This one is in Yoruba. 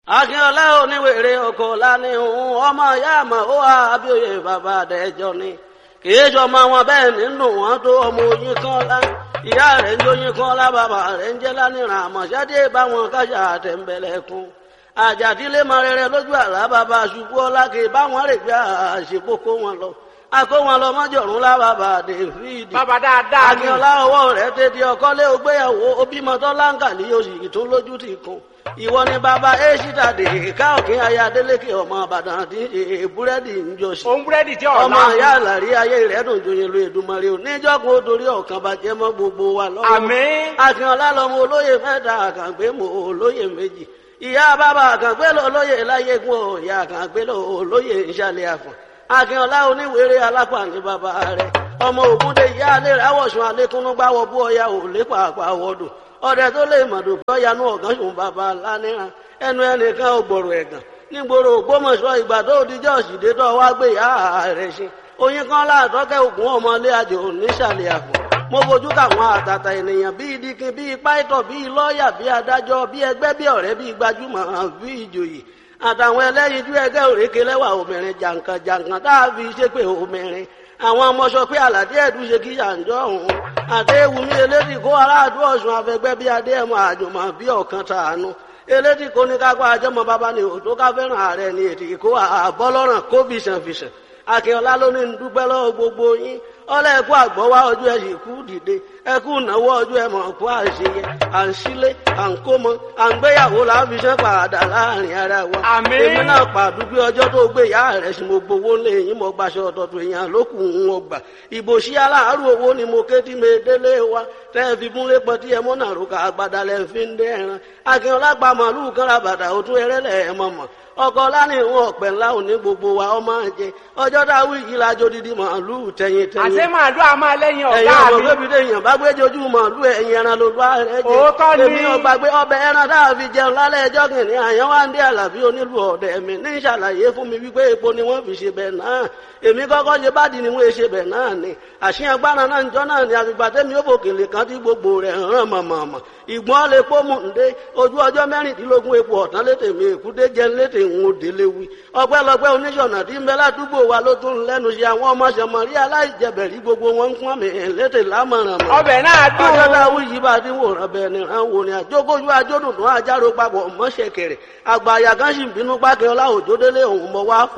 akínọlá oníwèrè ọkọ lánìhùn ọmọ ìyá àmọ ó wà abíòye bàbá àdẹjọ ni kìí sọmọ wọn bẹ́ẹ̀ nínú wọn tó ọmọ oyin kan lá ìyá rẹ̀ ń jóyin kan lá bàbá rẹ̀ ń jẹ lánìràn àmọṣẹdé báwọn kájà àtẹnbẹlẹkùn àjàdílé mọ rere lójú àlá bàbá ṣubú ọlá kì í báwọn rè gbé àṣepọkọ wọn lọ akó wọn lọ mọjọrùn lá bàbá david bàbá dáadáa ni akínọlá ọwọ́ rẹ̀ tètè ọkọlé ògbéyàwó obìmọtọ láǹkàlì oṣù tó lójú ti kún ìwọ ni bàbá èṣìdà dè ká òkè ayé adélékè ọmọ àbàdàn àti búrẹ́dì ń jọṣì òun búrẹ́dì tí ọ̀la ọmọ ìyá àlàrí ayé rẹ̀ dùn joyin lu èdùmarè ò níjọ́gun ó dorí ọ̀kan bàjẹ́ mọ́ gbogbo wa lọ́wọ́ àmín akínọlá lọmọ olóyè mẹ́ta àkàngbé mọ olóyè méjì ìyá bàbá àkàngbé lọ olóyè láyégún ò ìyá àkàngbé lọ olóyè ìṣàlẹ̀ àfọ̀n akínọlá oníwèrè alápá ní bàbá rẹ̀ ọmọ ògúndé ìyá alẹ́ rẹ̀ àwọ̀sùn alẹ́kúnnú gbáwọ̀ bú ọya ò lépa àpàwọ̀dù ọdẹ tó lè mọ̀dù kọ́ yanú ọ̀gán ṣùn bàbá lánìràn ẹnu ẹnìkan ò gbòòrò ẹ̀gàn nígboro ògbómọ̀ṣọ́ ìgbà tó di jọ́ọ̀sìdé tó wá gbé ìyá rẹ̀ ṣe oyin kan láàtọ́kẹ́ ògùn ọmọlé àjò nísàlẹ̀ àpò mo fojú káwọn àtàtà ènìyàn bíi dikin bíi pàìtọ̀ bíi lọ́ọ̀yà bíi adájọ́ bíi ẹgbẹ́ bíi ọ̀rẹ́ bíi gbajúmọ̀ bíi ìjòyè àtàwọn ẹlẹ́yinjú ẹgbẹ́ òrékè lẹ́wà obìnrin jàǹkàn jàǹkàn tá a fi ṣépè obìnrin àwọn ọmọ sọ pé àlàdé ẹ̀dùn ṣe kí yàǹjọ́ òun àdéhùnmí elédì kó aráàdú ọ̀sùn afẹgbẹ́ bíi adéhùn àjùmọ̀ bíi ọ̀kan tàánú elédì kó ní kápá àjọmọ bàbá ni òtó ká fẹ́ràn ààrẹ ni ètì kó àbọ́lọ́ràn kó fìṣànfìṣàn akínọlá ló ní dúpẹ́ lọ́wọ́ gbogbo yín ọlọ́ ẹ̀kú àgbọ̀wá ọjọ́ ẹ̀ sì kú dìde ẹ̀kú ìnáwó ọjọ́ ẹ̀ mọ̀ kú àṣeyẹ à ń sílé à ń kómọ à ń gbéyàwó láfiṣẹ́ padà láàrin ara wa. Àmín. èmi náà pàdúgbé ọjọ́ tó gbé ìyá rẹ̀ sí mo gbowó lé yín mo gbaṣọ ọ̀tọ̀tọ̀ èèyàn lókù ń wọ́n gbà. ìbò sí aláàárù owó ni mo ké tí mi délé wa tẹ́ ẹ fi múlé pọ̀ tí ẹ mọ́ náà rúkà àgbàdà lẹ́ fi ń dé ẹran. akínọlá pa màálù kan ra bàtà òtún ẹrẹ́lẹ̀ ẹ̀ mọ̀mọ́ ọkọ lánìí wọn ọpẹ ńlá òní gbogbo wa ọmọ jẹ ọjọ́ dáwọ yìí lájọ dídí màálù tẹyin tẹyin àṣé màálù a máa lẹ́yìn ẹ̀yin ọ̀gá ọmọ mi bébí lèèyàn bá gbé jojú màálù ẹ̀yin ẹran ló bá rẹ jẹ Òótọ́ ni. èmi ọgbà gbé ọbẹ̀ ẹran tá a fi jẹun lálẹ́ ẹjọ́ kìnìún àyàn wá ń dé àlàbí onílù ọ̀dẹ̀ mi ní ìṣàlàyé fún mi wípé epo ni wọ́n fi ṣe bẹ̀ náà èmi kọ́kọ́ ṣe bádìí ni wọ́n ṣe bẹ̀ náà ni àṣìyàn gbára náà ń jọ náà ni àfìgbà tẹ́mi ó bòkèlè kan tí gbogbo rẹ̀ hàn mọ̀mọ̀mọ̀ ìgbọ́n lè pọ́ mú ǹdé ojú ọjọ́ mẹ́rìndínlógún epo ọ̀tán létè mi èkúté jẹ́ létè ń wo délé wí ọpẹ́lọpẹ́ oníṣọ̀nà tí ń bẹ ládùúgbò wa ló tún lẹ́nu ṣe àwọn ọmọ ṣẹmọ̀rí aláìjẹbẹ̀rí gbogbo wọn ń pọ́n mi létè lámọ̀ràn mọ́ ọbẹ̀ náà dùn ọjọ́ táwọn yìí bá ti wòran bẹ́ẹ̀ ni ràn wò ni àjókòjú àjódùn tó àjárò papọ̀ mọ́ṣẹ̀kẹ̀rẹ̀ àgbà àyà kan sì ń bínú pákẹ́ ọlá òjòdélé òun mọ́ wá fún